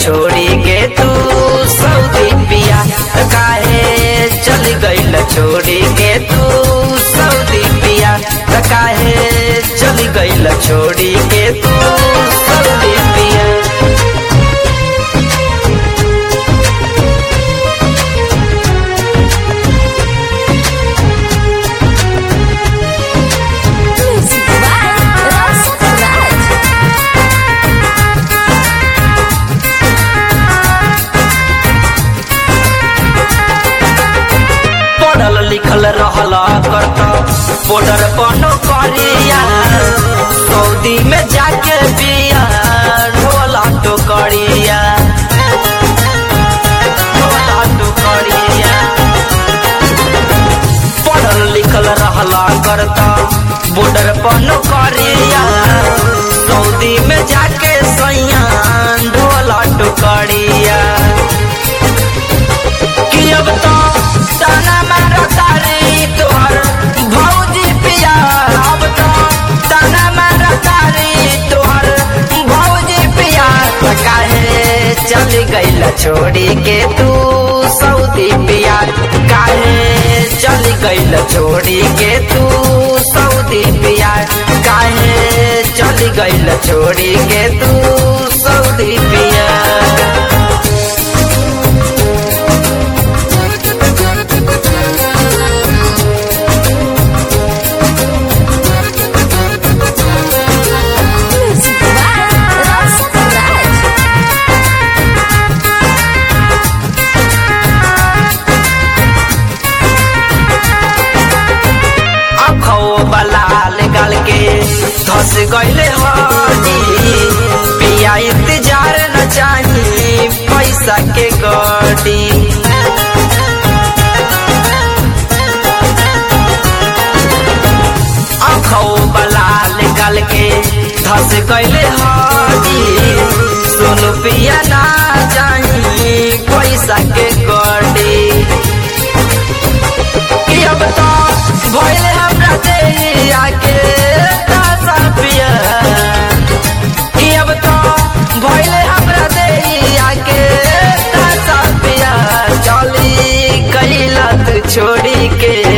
छोड़ी के तू सऊदी पिया काहे चल गईल छोड़ी के तू सऊदी पिया काहे चल गईल छोड़ी के तू सऊदी पिया Music by Rasa Raj. पढ़ल लिखल रहल करत बॉर्डर बनो करिया सऊदी में जाके बिया ढोला टोकरिया ढोला टोकरिया पढ़ल लिखल रहल करत बॉर्डर बनो करिया सऊदी में जाके सैया ढोला टोकरिया कि अब तो ताना मारा तारी तोहर भौजी पिया अब तो ताना मारा तारी तोहर भौजी पिया काहे चल गईल छोड़ी के तू सऊदी पिया काहे चल गईल छोड़ी के तू सऊदी पिया काहे चल गईल छोड़ी के तू सऊदी पिया Music by Rasa Raj. आँखों बलाल गल के धस गईले हनी पिया इंतजार न चाही पैसा के गडी आँखों बलाल गल के धस गईले हनी सुन पिया ना चाही पैसा के गडी कि अब तो भइले हमरा देहिया के तासा पिया कि अब तो भइले हमरा देहिया के तासा पिया चली कैला तू छोड़ी के